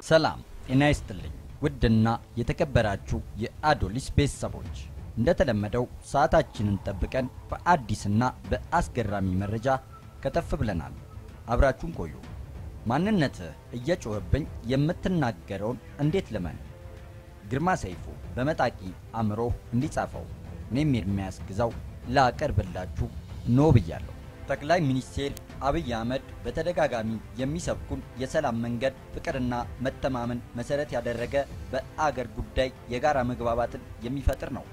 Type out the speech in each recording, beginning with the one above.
ሰላም ጤና ይስጥልኝ ውድና የተከበራችሁ የአዶሊስ ቤተሰቦች እንደተለመደው ሰዓታችንን ጠብቀን በአዲስና በአስገራሚ መረጃ ከተፍ ብለናል። አብራችሁን ቆዩ። ማንነትህ እየጮኸብኝ የምትናገረውን እንዴት ልመን? ግርማ ሰይፉ በመጣቂ አእምሮ እንዲጻፈው እኔም ኤርምያስ ግዛው ላቀርብላችሁ ኖ ብያለሁ። ጠቅላይ ሚኒስቴር አብይ አህመድ በተደጋጋሚ የሚሰብኩን የሰላም መንገድ ፍቅርና መተማመን መሰረት ያደረገ በአገር ጉዳይ የጋራ መግባባትን የሚፈጥር ነው።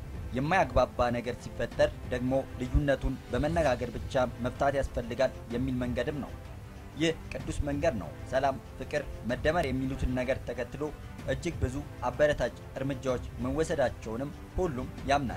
የማያግባባ ነገር ሲፈጠር ደግሞ ልዩነቱን በመነጋገር ብቻ መፍታት ያስፈልጋል የሚል መንገድም ነው። ይህ ቅዱስ መንገድ ነው። ሰላም፣ ፍቅር፣ መደመር የሚሉትን ነገር ተከትሎ እጅግ ብዙ አበረታች እርምጃዎች መወሰዳቸውንም ሁሉም ያምናል።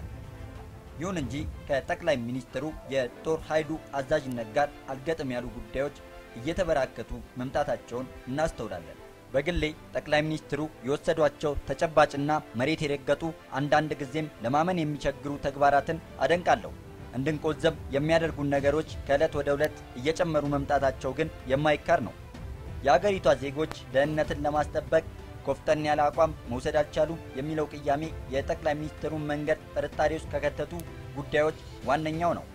ይሁን እንጂ ከጠቅላይ ሚኒስትሩ የጦር ኃይሉ አዛዥነት ጋር አልገጥም ያሉ ጉዳዮች እየተበራከቱ መምጣታቸውን እናስተውላለን። በግሌ ጠቅላይ ሚኒስትሩ የወሰዷቸው ተጨባጭና መሬት የረገጡ አንዳንድ ጊዜም ለማመን የሚቸግሩ ተግባራትን አደንቃለሁ። እንድንቆዘብ የሚያደርጉን ነገሮች ከዕለት ወደ ዕለት እየጨመሩ መምጣታቸው ግን የማይካር ነው። የአገሪቷ ዜጎች ደህንነትን ለማስጠበቅ ኮፍጠን ያለ አቋም መውሰድ አልቻሉም የሚለው ቅያሜ የጠቅላይ ሚኒስትሩን መንገድ ጥርጣሬ ውስጥ ከከተቱ ጉዳዮች ዋነኛው ነው።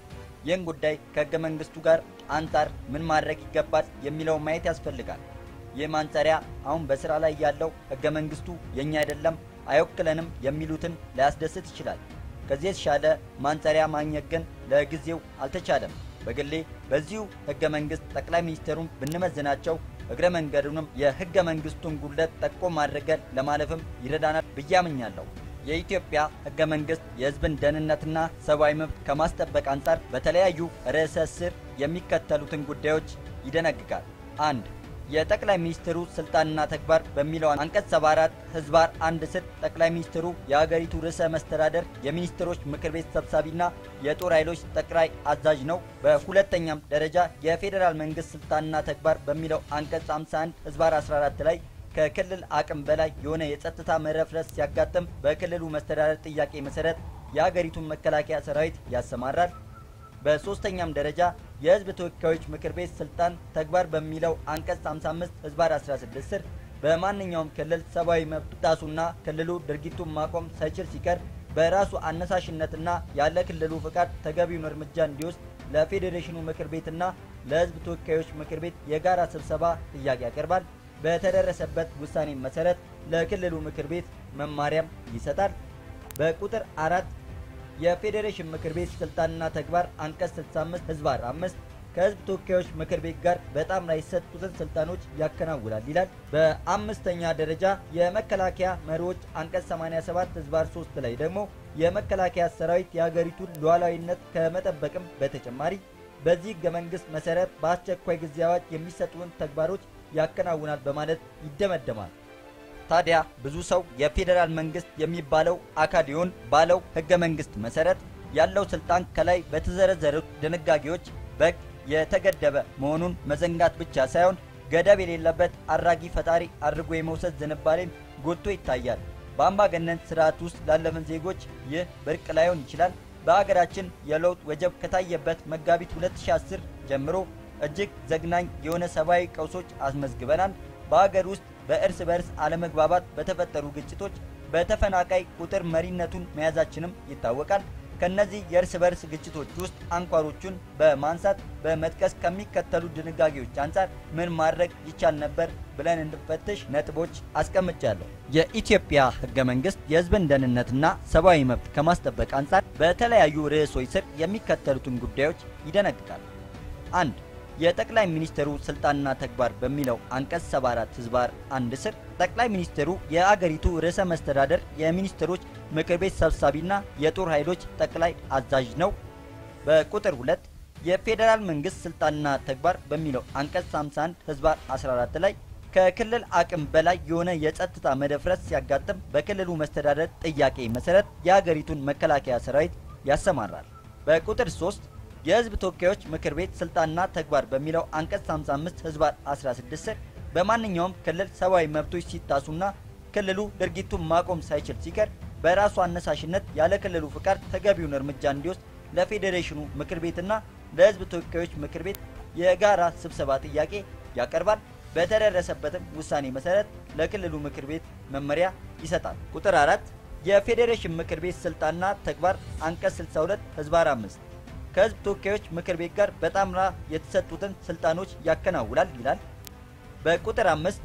ይህን ጉዳይ ከሕገ መንግሥቱ ጋር አንጻር ምን ማድረግ ይገባል የሚለውን ማየት ያስፈልጋል። ይህ ማንጸሪያ አሁን በሥራ ላይ ያለው ሕገ መንግሥቱ የእኛ አይደለም፣ አይወክለንም የሚሉትን ላያስደስት ይችላል። ከዚህ የተሻለ ማንጸሪያ ማግኘት ግን ለጊዜው አልተቻለም። በግሌ በዚሁ ሕገ መንግሥት ጠቅላይ ሚኒስትሩን ብንመዝናቸው እግረ መንገዱንም የሕገ መንግሥቱን ጉድለት ጠቆም አድርገን ለማለፍም ይረዳናል ብዬ አምኛለሁ። የኢትዮጵያ ሕገ መንግሥት የሕዝብን ደህንነትና ሰብአዊ መብት ከማስጠበቅ አንጻር በተለያዩ ርዕሰ ስር የሚከተሉትን ጉዳዮች ይደነግጋል። አንድ የጠቅላይ ሚኒስትሩ ስልጣንና ተግባር በሚለው አንቀጽ 74 ህዝባር አንድ ስር ጠቅላይ ሚኒስትሩ የሀገሪቱ ርዕሰ መስተዳደር የሚኒስትሮች ምክር ቤት ሰብሳቢና የጦር ኃይሎች ጠቅላይ አዛዥ ነው። በሁለተኛም ደረጃ የፌዴራል መንግስት ስልጣንና ተግባር በሚለው አንቀጽ 51 ህዝባር 14 ላይ ከክልል አቅም በላይ የሆነ የጸጥታ መረፍረስ ሲያጋጥም በክልሉ መስተዳደር ጥያቄ መሰረት የሀገሪቱን መከላከያ ሰራዊት ያሰማራል። በሶስተኛም ደረጃ የህዝብ ተወካዮች ምክር ቤት ስልጣን ተግባር በሚለው አንቀጽ 55 ህዝባር 16 ስር በማንኛውም ክልል ሰብአዊ መብት ጣሱና ክልሉ ድርጊቱን ማቆም ሳይችል ሲቀር በራሱ አነሳሽነትና ያለ ክልሉ ፍቃድ ተገቢውን እርምጃ እንዲወስድ ለፌዴሬሽኑ ምክር ቤትና ለህዝብ ተወካዮች ምክር ቤት የጋራ ስብሰባ ጥያቄ ያቀርባል። በተደረሰበት ውሳኔ መሰረት ለክልሉ ምክር ቤት መማሪያም ይሰጣል። በቁጥር አራት የፌዴሬሽን ምክር ቤት ስልጣንና ተግባር አንቀጽ 65 ህዝባር 5 ከህዝብ ተወካዮች ምክር ቤት ጋር በጣም ላይ የተሰጡትን ስልጣኖች ያከናውናል ይላል። በአምስተኛ ደረጃ የመከላከያ መሪዎች አንቀጽ 87 ህዝባር 3 ላይ ደግሞ የመከላከያ ሰራዊት የሀገሪቱን ሉዓላዊነት ከመጠበቅም በተጨማሪ በዚህ ህገ መንግስት መሰረት በአስቸኳይ ጊዜ አዋጅ የሚሰጡን ተግባሮች ያከናውናል በማለት ይደመደማል። ታዲያ ብዙ ሰው የፌዴራል መንግስት የሚባለው አካዲዮን ባለው ህገ መንግስት መሰረት ያለው ስልጣን ከላይ በተዘረዘሩት ድንጋጌዎች በግ የተገደበ መሆኑን መዘንጋት ብቻ ሳይሆን ገደብ የሌለበት አራጊ ፈጣሪ አድርጎ የመውሰድ ዝንባሌም ጎልቶ ይታያል። በአምባገነን ስርዓት ውስጥ ላለፍን ዜጎች ይህ ብርቅ ላይሆን ይችላል። በአገራችን የለውጥ ወጀብ ከታየበት መጋቢት 2010 ጀምሮ እጅግ ዘግናኝ የሆነ ሰብአዊ ቀውሶች አስመዝግበናል። በአገር ውስጥ በእርስ በእርስ አለመግባባት በተፈጠሩ ግጭቶች በተፈናቃይ ቁጥር መሪነቱን መያዛችንም ይታወቃል። ከነዚህ የእርስ በርስ ግጭቶች ውስጥ አንኳሮቹን በማንሳት በመጥቀስ ከሚከተሉ ድንጋጌዎች አንጻር ምን ማድረግ ይቻል ነበር ብለን እንድፈትሽ ነጥቦች አስቀምጫለሁ። የኢትዮጵያ ህገ መንግስት የህዝብን ደህንነትና ሰብአዊ መብት ከማስጠበቅ አንጻር በተለያዩ ርዕሶች ስር የሚከተሉትን ጉዳዮች ይደነግጋል። አንድ የጠቅላይ ሚኒስትሩ ስልጣንና ተግባር በሚለው አንቀጽ 74 ህዝባር አንድ ስር ጠቅላይ ሚኒስትሩ የአገሪቱ ርዕሰ መስተዳደር የሚኒስትሮች ምክር ቤት ሰብሳቢና የጦር ኃይሎች ጠቅላይ አዛዥ ነው። በቁጥር 2 የፌዴራል መንግስት ስልጣንና ተግባር በሚለው አንቀጽ 51 ህዝባር 14 ላይ ከክልል አቅም በላይ የሆነ የጸጥታ መደፍረስ ሲያጋጥም በክልሉ መስተዳደር ጥያቄ መሰረት የአገሪቱን መከላከያ ሰራዊት ያሰማራል። በቁጥር 3 የህዝብ ተወካዮች ምክር ቤት ስልጣንና ተግባር በሚለው አንቀጽ 55 ህዝባር 16 ስር በማንኛውም ክልል ሰብአዊ መብቶች ሲጣሱና ክልሉ ድርጊቱን ማቆም ሳይችል ሲቀር በራሱ አነሳሽነት ያለ ክልሉ ፍቃድ ተገቢውን እርምጃ እንዲወስድ ለፌዴሬሽኑ ምክር ቤትና ለህዝብ ተወካዮች ምክር ቤት የጋራ ስብሰባ ጥያቄ ያቀርባል። በተደረሰበትም ውሳኔ መሰረት ለክልሉ ምክር ቤት መመሪያ ይሰጣል። ቁጥር አራት የፌዴሬሽን ምክር ቤት ስልጣንና ተግባር አንቀጽ 62 ህዝባር 5 ከህዝብ ተወካዮች ምክር ቤት ጋር በጣምራ የተሰጡትን ስልጣኖች ያከናውናል ይላል። በቁጥር አምስት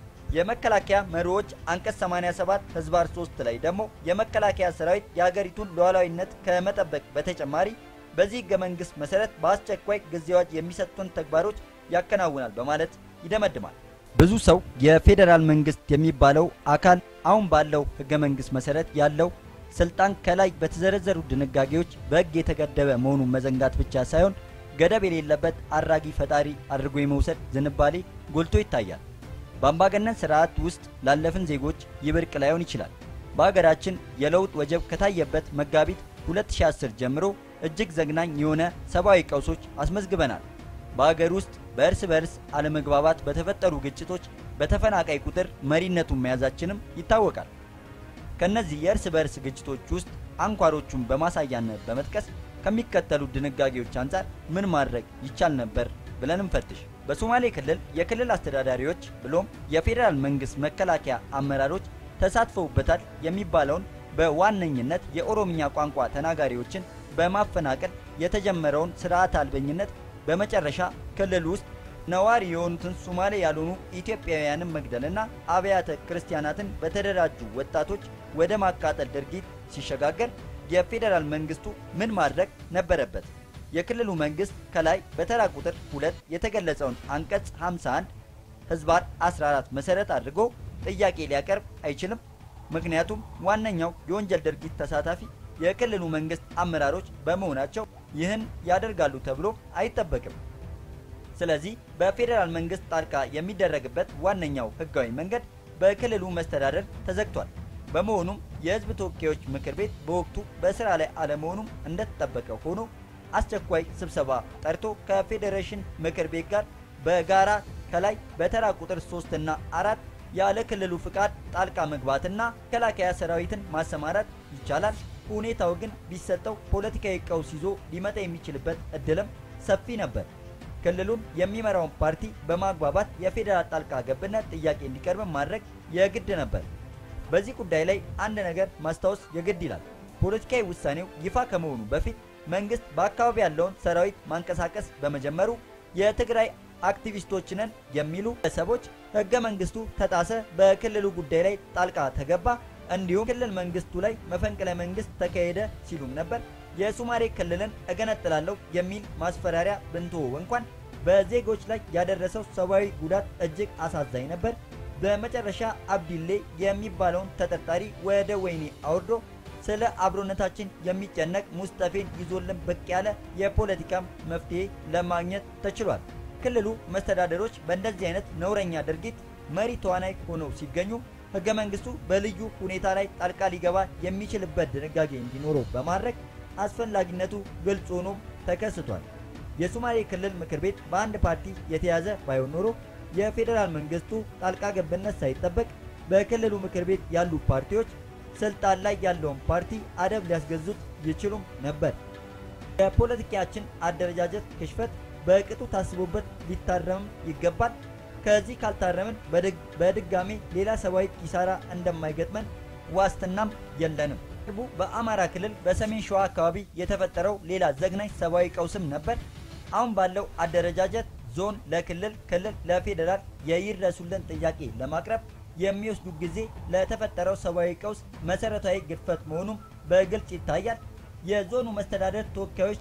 የመከላከያ መሪዎች አንቀጽ 87 ህዝባር 3 ላይ ደግሞ የመከላከያ ሰራዊት የሀገሪቱን ሉዓላዊነት ከመጠበቅ በተጨማሪ በዚህ ህገ መንግስት መሰረት በአስቸኳይ ጊዜ አዋጅ የሚሰጡትን ተግባሮች ያከናውናል በማለት ይደመድማል። ብዙ ሰው የፌዴራል መንግስት የሚባለው አካል አሁን ባለው ህገ መንግስት መሰረት ያለው ስልጣን ከላይ በተዘረዘሩ ድንጋጌዎች በህግ የተገደበ መሆኑን መዘንጋት ብቻ ሳይሆን ገደብ የሌለበት አራጊ ፈጣሪ አድርጎ የመውሰድ ዝንባሌ ጎልቶ ይታያል። በአምባገነን ስርዓት ውስጥ ላለፍን ዜጎች ይህ ብርቅ ላይሆን ይችላል። በሀገራችን የለውጥ ወጀብ ከታየበት መጋቢት 2010 ጀምሮ እጅግ ዘግናኝ የሆነ ሰብአዊ ቀውሶች አስመዝግበናል። በሀገር ውስጥ በእርስ በርስ አለመግባባት በተፈጠሩ ግጭቶች በተፈናቃይ ቁጥር መሪነቱን መያዛችንም ይታወቃል። ከነዚህ የእርስ በርስ ግጭቶች ውስጥ አንኳሮቹን በማሳያነት በመጥቀስ ከሚከተሉ ድንጋጌዎች አንጻር ምን ማድረግ ይቻል ነበር ብለን እንፈትሽ። በሶማሌ ክልል የክልል አስተዳዳሪዎች ብሎም የፌዴራል መንግስት መከላከያ አመራሮች ተሳትፈውበታል የሚባለውን በዋነኝነት የኦሮምኛ ቋንቋ ተናጋሪዎችን በማፈናቀል የተጀመረውን ስርዓት አልበኝነት በመጨረሻ ክልል ውስጥ ነዋሪ የሆኑትን ሶማሌ ያልሆኑ ኢትዮጵያውያንን መግደልና አብያተ ክርስቲያናትን በተደራጁ ወጣቶች ወደ ማቃጠል ድርጊት ሲሸጋገር የፌዴራል መንግስቱ ምን ማድረግ ነበረበት? የክልሉ መንግስት ከላይ በተራ ቁጥር ሁለት የተገለጸውን አንቀጽ 51 ህዝባር 14 መሰረት አድርጎ ጥያቄ ሊያቀርብ አይችልም። ምክንያቱም ዋነኛው የወንጀል ድርጊት ተሳታፊ የክልሉ መንግስት አመራሮች በመሆናቸው ይህን ያደርጋሉ ተብሎ አይጠበቅም። ስለዚህ በፌዴራል መንግስት ጣልቃ የሚደረግበት ዋነኛው ህጋዊ መንገድ በክልሉ መስተዳደር ተዘግቷል። በመሆኑም የህዝብ ተወካዮች ምክር ቤት በወቅቱ በስራ ላይ አለመሆኑም እንደተጠበቀ ሆኖ አስቸኳይ ስብሰባ ጠርቶ ከፌዴሬሽን ምክር ቤት ጋር በጋራ ከላይ በተራ ቁጥር 3 እና አራት ያለ ክልሉ ፍቃድ ጣልቃ መግባትና መከላከያ ሰራዊትን ማሰማራት ይቻላል። ሁኔታው ግን ቢሰጠው ፖለቲካዊ ቀውስ ይዞ ሊመጣ የሚችልበት እድልም ሰፊ ነበር። ክልሉን የሚመራውን ፓርቲ በማግባባት የፌዴራል ጣልቃ ገብነት ጥያቄ እንዲቀርብ ማድረግ የግድ ነበር። በዚህ ጉዳይ ላይ አንድ ነገር ማስታወስ የግድ ይላል። ፖለቲካዊ ውሳኔው ይፋ ከመሆኑ በፊት መንግስት በአካባቢ ያለውን ሰራዊት ማንቀሳቀስ በመጀመሩ የትግራይ አክቲቪስቶችንን የሚሉ ግለሰቦች ህገ መንግስቱ ተጣሰ፣ በክልሉ ጉዳይ ላይ ጣልቃ ተገባ፣ እንዲሁም ክልል መንግስቱ ላይ መፈንቅለ መንግስት ተካሄደ ሲሉም ነበር። የሶማሌ ክልልን እገነጥላለሁ የሚል ማስፈራሪያ ብንትወው እንኳን በዜጎች ላይ ያደረሰው ሰብአዊ ጉዳት እጅግ አሳዛኝ ነበር። በመጨረሻ አብዲሌ የሚባለውን ተጠርጣሪ ወደ ወህኒ አውርዶ ስለ አብሮነታችን የሚጨነቅ ሙስጠፌን ይዞልን ብቅ ያለ የፖለቲካም መፍትሄ ለማግኘት ተችሏል። ክልሉ መስተዳደሮች በእንደዚህ አይነት ነውረኛ ድርጊት መሪ ተዋናይ ሆነው ሲገኙ ህገ መንግስቱ በልዩ ሁኔታ ላይ ጣልቃ ሊገባ የሚችልበት ድንጋጌ እንዲኖረው በማድረግ አስፈላጊነቱ ግልጽ ሆኖ ተከስቷል። የሶማሌ ክልል ምክር ቤት በአንድ ፓርቲ የተያዘ ባይሆን ኖሮ የፌዴራል መንግስቱ ጣልቃ ገብነት ሳይጠበቅ በክልሉ ምክር ቤት ያሉ ፓርቲዎች ስልጣን ላይ ያለውን ፓርቲ አደብ ሊያስገዙት ይችሉም ነበር። የፖለቲካችን አደረጃጀት ክሽፈት በቅጡ ታስቦበት ሊታረምም ይገባል። ከዚህ ካልታረምን በድጋሜ ሌላ ሰብአዊ ኪሳራ እንደማይገጥመን ዋስትናም የለንም። ቅርቡ በአማራ ክልል በሰሜን ሸዋ አካባቢ የተፈጠረው ሌላ ዘግናኝ ሰብአዊ ቀውስም ነበር። አሁን ባለው አደረጃጀት ዞን ለክልል፣ ክልል ለፌዴራል የይድረሱልን ጥያቄ ለማቅረብ የሚወስዱ ጊዜ ለተፈጠረው ሰብአዊ ቀውስ መሰረታዊ ግድፈት መሆኑም በግልጽ ይታያል። የዞኑ መስተዳደር ተወካዮች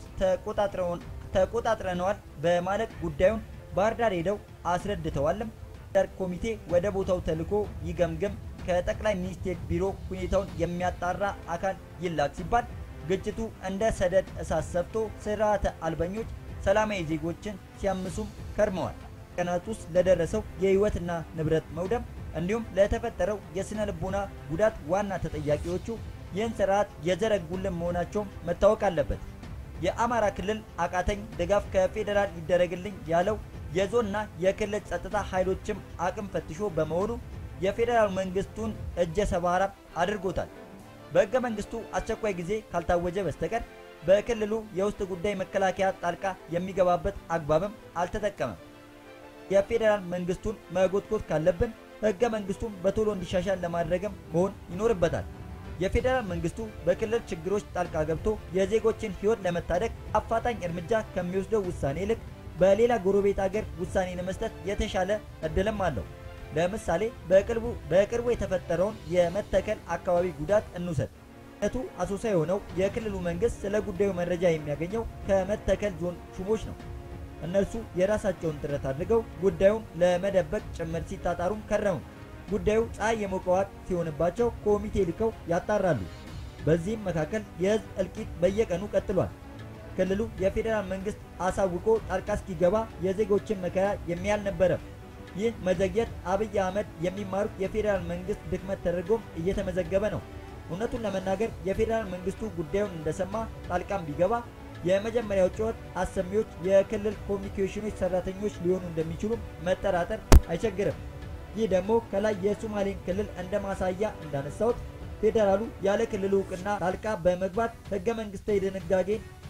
ተቆጣጥረነዋል በማለት ጉዳዩን ባህር ዳር ሄደው አስረድተዋልም። ዳር ኮሚቴ ወደ ቦታው ተልኮ ይገምግም፣ ከጠቅላይ ሚኒስቴር ቢሮ ሁኔታውን የሚያጣራ አካል ይላክ ሲባል ግጭቱ እንደ ሰደድ እሳት ሰፍቶ ስርዓተ አልበኞች ሰላማዊ ዜጎችን ሲያምሱም ከርመዋል። ቀናት ውስጥ ለደረሰው የህይወትና ንብረት መውደም እንዲሁም ለተፈጠረው የስነ ልቦና ጉዳት ዋና ተጠያቂዎቹ ይህን ስርዓት የዘረጉልን መሆናቸውም መታወቅ አለበት። የአማራ ክልል አቃተኝ ድጋፍ ከፌዴራል ይደረግልኝ ያለው የዞንና የክልል ጸጥታ ኃይሎችም አቅም ፈትሾ በመሆኑ የፌዴራል መንግስቱን እጀ ሰባራ አድርጎታል። በሕገ መንግስቱ አስቸኳይ ጊዜ ካልታወጀ በስተቀር በክልሉ የውስጥ ጉዳይ መከላከያ ጣልቃ የሚገባበት አግባብም አልተጠቀመም። የፌዴራል መንግስቱን መጎትጎት ካለብን ህገ መንግስቱን በቶሎ እንዲሻሻል ለማድረግም መሆን ይኖርበታል። የፌዴራል መንግስቱ በክልል ችግሮች ጣልቃ ገብቶ የዜጎችን ህይወት ለመታደግ አፋጣኝ እርምጃ ከሚወስደው ውሳኔ ይልቅ በሌላ ጎረቤት አገር ውሳኔ ለመስጠት የተሻለ እድልም አለው። ለምሳሌ በቅርቡ በቅርቡ የተፈጠረውን የመተከል አካባቢ ጉዳት እንውሰድ። ነቱ አሶሳ የሆነው የክልሉ መንግስት ስለ ጉዳዩ መረጃ የሚያገኘው ከመተከል ዞን ሹሞች ነው። እነርሱ የራሳቸውን ጥረት አድርገው ጉዳዩን ለመደበቅ ጭምር ሲጣጣሩም ከረሙ። ጉዳዩ ፀሐይ የሞቀው ወቅት ሲሆንባቸው ኮሚቴ ልከው ያጣራሉ። በዚህም መካከል የህዝብ እልቂት በየቀኑ ቀጥሏል። ክልሉ የፌዴራል መንግስት አሳውቆ ጣልቃ እስኪገባ የዜጎችን መከራ የሚያል ነበረ። ይህ መዘግየት አብይ አህመድ የሚማሩት የፌዴራል መንግስት ድክመት ተደርጎም እየተመዘገበ ነው። እውነቱን ለመናገር የፌዴራል መንግስቱ ጉዳዩን እንደሰማ ጣልቃም ቢገባ የመጀመሪያው ጩኸት አሰሚዎች የክልል ኮሚኒኬሽኖች ሰራተኞች ሊሆኑ እንደሚችሉም መጠራጠር አይቸግርም። ይህ ደግሞ ከላይ የሶማሌን ክልል እንደ ማሳያ እንዳነሳሁት ፌዴራሉ ያለ ክልሉ እውቅና ጣልቃ በመግባት ህገ መንግስታዊ ድንጋጌን